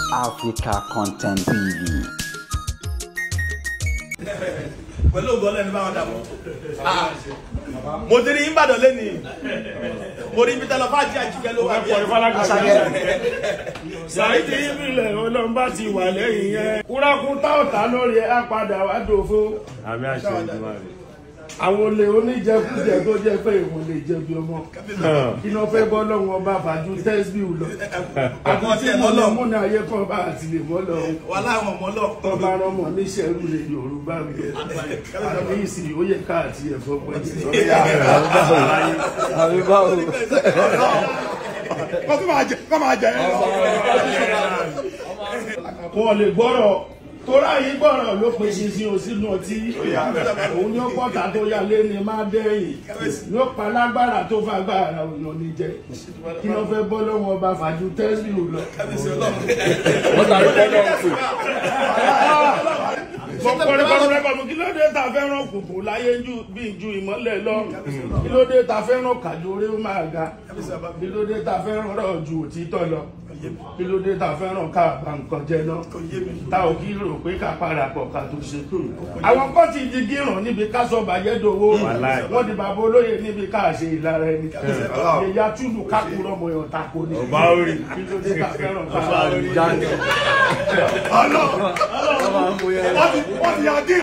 Africa Content TV. pẹ̀lú ògùn ọlẹ́ni báwọn dàbọ̀. mo ti rí ìbàdàn lẹ́ni mo rí ibi tẹ́lọ̀ fàájì àjíkẹ́ ló wà bí ẹ̀. Ṣáìdì ìbílẹ̀ olóńgbà ti wà lẹ́yìn yẹn. Kúrákú tá ọ̀tá lórí ẹ̀ á padà wá dòfo. Àmì àṣẹ ìdúmọ̀ rẹ̀. Àwọn olè oníjẹkújẹ tó jẹ́ pé ìwọ̀n lè jẹ bí ọmọ. Iná fẹ́ bọ́ lọ́wọ́ ọba àbájú tẹ́sbíù lọ. Àwọn Àti tí tí ẹ̀ mo mọ́ lọ lọ. múnà ayé kan bá àti lè mọ́ lọ. wà láwọn ọmọ lọ. Tọ́ba rọmọ níṣẹ́rú lè Yorùbá mi. Àbí ìsìn ó yẹ káàtì ẹ̀fọ́ pẹ̀lú. àbí báwo. kó tó máa jẹ kó máa jẹ ẹ lọ. wọn lè gbọ́rọ̀ tóra yìí gbọ́rọ̀ ló pe ṣinṣin òsínú ọtí òun yóò pọ̀tà tó yà lé ní má dẹ́yìn yóò pa lágbára tó fagbára òyàn ní jẹ kí wọ́n fẹ́ bọ́ lọ́wọ́ ọba fàájú tẹ́sí ò lọ. mo kọrin kọrin rẹ́kọ̀ mi kí ló dé ta fẹ́ràn kùkù láyé ju bí ju ìmọ́lẹ̀ lọ kí ló dé ta fẹ́ràn kàdúré máa ga kí ló dé ta fẹ́ràn rọ̀ ju òtítọ́ lọ kí ló dé ta fẹ́ràn ká bá nǹkan jẹ náà ta ò kí rò pé ká padà pọ̀ ká tó ṣe tó àwọn kan ti di gíràn níbi ká sọ bàjẹ́ dowó wọ́n di bàbá olóyè níbi ká ṣe ìlara ẹni ìyá túlù kákúrọ̀ mọ̀ yàn tako ni kí ló dé ta fẹ́ràn ká bá nǹkan jẹ náà. wọ́n ti yà dín.